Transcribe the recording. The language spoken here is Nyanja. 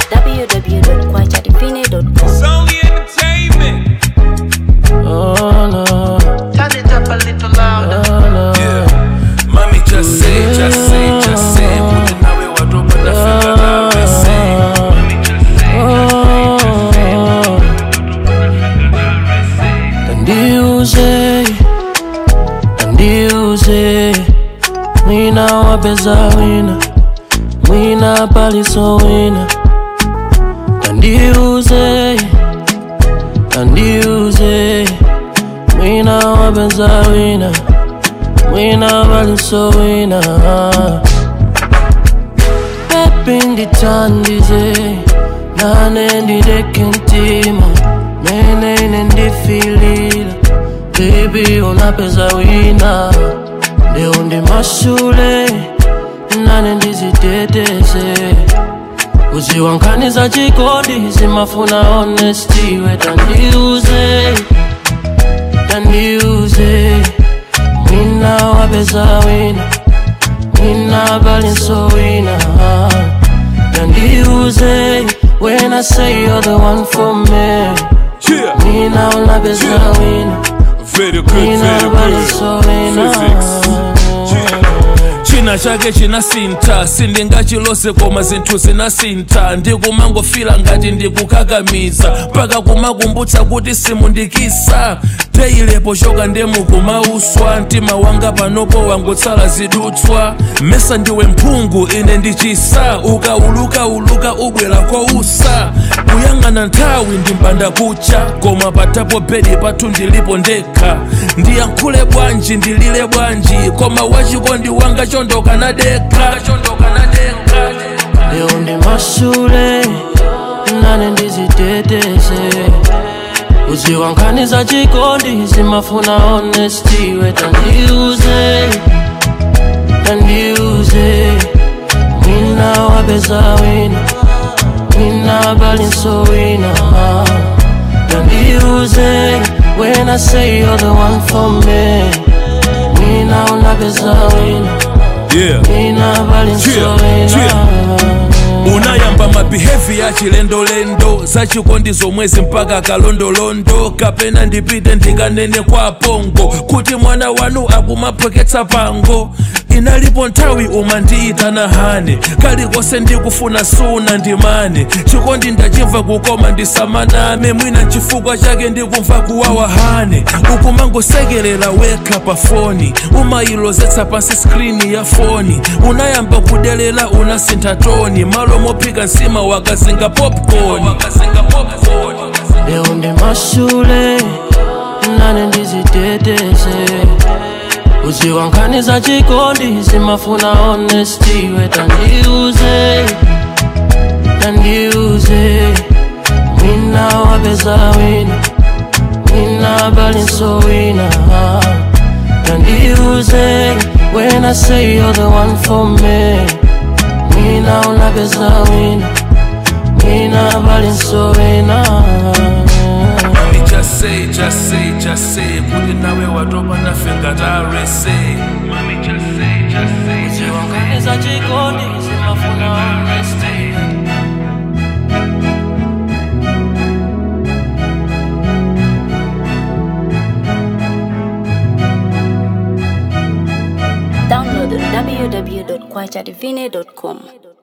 www.kwachadivine.com. It's only entertainment. Oh no, Turn it up a little louder. oh no. Yeah. Mami, just say, just say, just say. Kuti nawe watopa ndafika nawe say. Mami, just say, Ndiuze, ndiuze, mwina wapeza wina, mwina paliso wina. Ndiuze, ndiuze, mwina wapeza wina, mwina paliso wina. Pepi ndithandize, nane ndideke ntima, mene ine ndifilila, baby unapeza wina, leo ndi mashule, nane ndiziteteze, uziwankaniza chikondi, zimafuna honesty, we tandiuze, tandiuze, mwina wapeza wina, mwina balinso wina, tandiuze, when I say you're the one for me, Yeah. mwina unapeza wina, Very good, mwina very good. balinso wina. Physics. china chake chinasinta sindingachilose koma zinthu zinasinta ndikumangofila ngati ndikukakamiza mpaka kumakumbutsa kuti simundikisa teyilepo choka ndemukumauswa mtima wanga panopo wangotsala zidutswa mesa ndiwe mphungu ine ndichisa ukauluka uluka ubwera kousa kuyang'ana nthawi ndimpanda kucha koma patapo bedi pathu ndilipo ndekha ndiyankhule bwanji ndilile bwanji koma wachikondi wanga chondoka na dekha chondoka na dekha leo ndi mashule nane ndiziteteze uziwankaniza chikondi zimafuna honesty we tandiuze tandiuze mwina wapeza wina mwina balinso wina tandiuze when I say you're the one for me mwina unapeza wina yeah. mwina balinso Yeah, wina yeah. unayamba mabihevi ya chilendolendo zachikondi zomwezi mpaka kalondolondo kapena ndipite ndikanene kwa pongo kuti mwana wanu akumaphoketsa pango inalipo nthawi umandiitana hane kalikonse ndikufuna suna ndimane chikondi ndachimva kukoma ndisamaname mwina chifukwa chake ndikumva kuwawa hane ukumangosekerera wekha pa foni umayilozetsa pansi skrini ya foni unayamba kudelela unasintha toni malo mophika nsima wakazinga popcorn leo ndi mashule nane ndiziteteze uziwankaniza chikondi zimafuna honesty we tandiuze tandiuze mwina wapeza wina mwina balinso wina tandiuze when I say you're the one for me mwina unapeza wina mwina balinso wina Mami, just say, just say, just say kuti nawe watopa nafenga tarese Mami, just say, just say, just say Ziwankaniza chikondi zimafuna honesty Download www.kwachadivine.com.